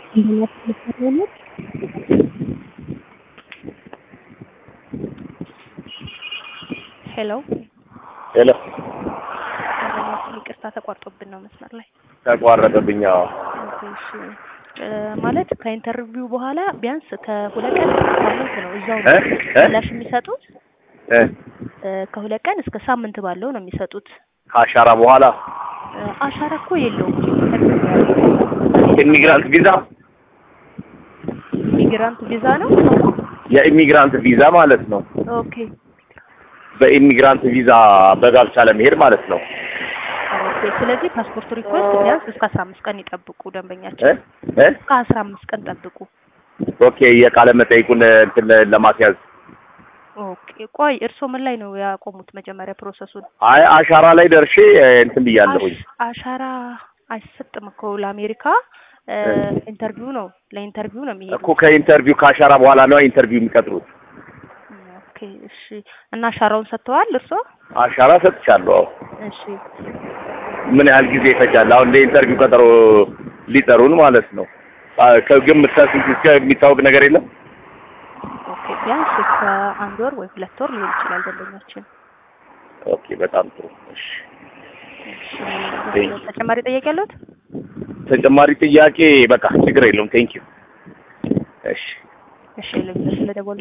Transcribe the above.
ሄሎ ሄሎ ይቅርታ ተቋርጦብን ነው መስመር ላይ ተቋረጠብኝ። አዎ እሺ እ ማለት ከኢንተርቪው በኋላ ቢያንስ ከሁለት ቀን እስከ ሳምንት ነው እዛው ነው እ እ ምላሽ የሚሰጡት እ እ ከሁለት ቀን እስከ ሳምንት ባለው ነው የሚሰጡት ከአሻራ በኋላ እ አሻራ እኮ የለውም ኢሚግራንት ቪዛ ኢሚግራንት ቪዛ ነው የኢሚግራንት ቪዛ ማለት ነው። ኦኬ በኢሚግራንት ቪዛ በጋብቻ ለመሄድ ማለት ነው። ኦኬ ስለዚህ ፓስፖርት ሪኩዌስት ቢያንስ እስከ አስራ አምስት ቀን ይጠብቁ እ ደንበኛችን እ እስከ አስራ አምስት ቀን ጠብቁ ኦኬ የቃለ መጠይቁን እንትን ለማስያዝ ኦኬ ቆይ እርስዎ ምን ላይ ነው ያቆሙት መጀመሪያ ፕሮሰሱን አይ አሻራ ላይ ደርሼ እንትን ብያለሁኝ። አሽ- አሻራ አይሰጥም እኮ ለአሜሪካ እ ኢንተርቪው ነው ለኢንተርቪው ነው የሚሄዱት እኮ ከኢንተርቪው ከአሻራ በኋላ ነው ኢንተርቪው የሚቀጥሩት። ኦኬ እሺ እና አሻራውን ሰጥተዋል እርስዎ አሻራ ሰጥቻለሁ። አዎ። እሺ ምን ያህል ጊዜ ይፈጃል? አሁን ለኢንተርቪው ቀጠሮ ሊጠሩን ማለት ነው። አ- ከግምት ከስንት እስከ የሚታወቅ ነገር የለም። ኦኬ ቢያንስ ከአንድ ወር ወይ ሁለት ወር ሊሆን ይችላል ደንበኛችን ኦኬ በጣም ጥሩ። እሺ እሺ ተጨማሪ ጥያቄ ያለዎት ተጨማሪ ጥያቄ በቃ ችግር የለውም። ቴንክ ዩ። እሺ እሺ ለምን ስለደወሉ